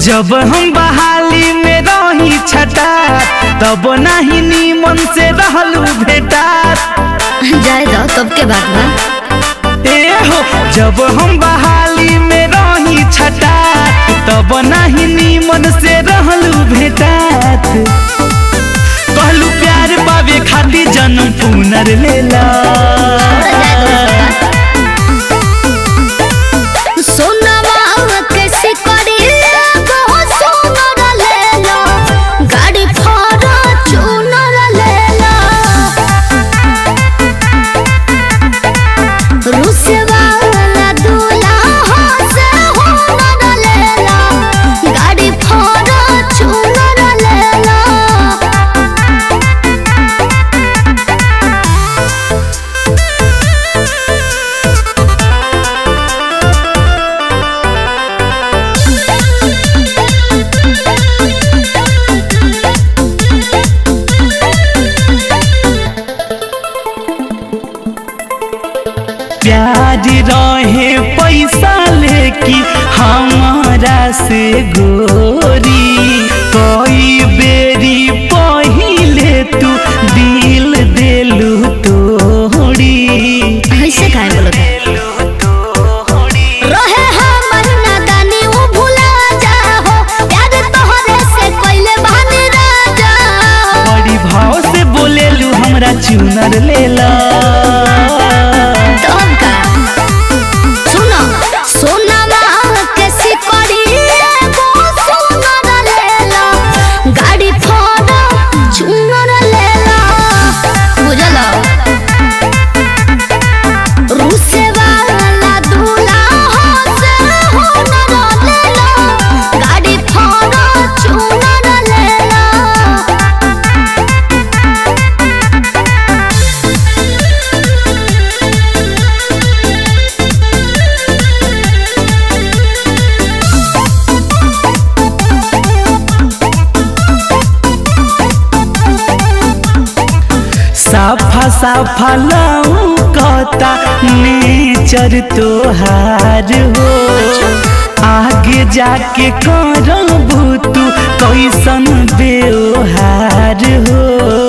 जब हम बहाली में रही छटा तब नाही नीमन से रहलू भेटा जाए दो तब के बात बा ए हो जब हम बहाली में रही छटा तब नाही नीमन से रहलू भेटात कहलू प्यार पावे खातिर जन्म पुनर लेला सोनवा कैसे करी बहुत सोनर लेला गाड़ी फाड़ा चूनर लेला रुसे वाला दूल्हा से होनर लेला गाड़ी फाड़ा चूनर लेला प्यार रहे पैसा लेकी हमारा से गोरी कई बेरी पहिले तू दिल देलू तोड़ी ऐसे काहे बोलत रहे हमर नादानी उ भुला जाहो प्यार तोहरे से कोइले बहाने राजा बड़ी भाव से बोलेलू हमरा चुनर लेला तब का सुनो सोनामा कैसी पड़ी वो सोनर लेला गाड़ी फोड़ा चुनर लेला बुझला रूसे वाला दूल्हा से होनर लेला गाड़ी फोड़ा चुनर लेला साफा साफा लौकता नेचर तोहार हो आगे जाके करबू तू कैसन व्यवहार हो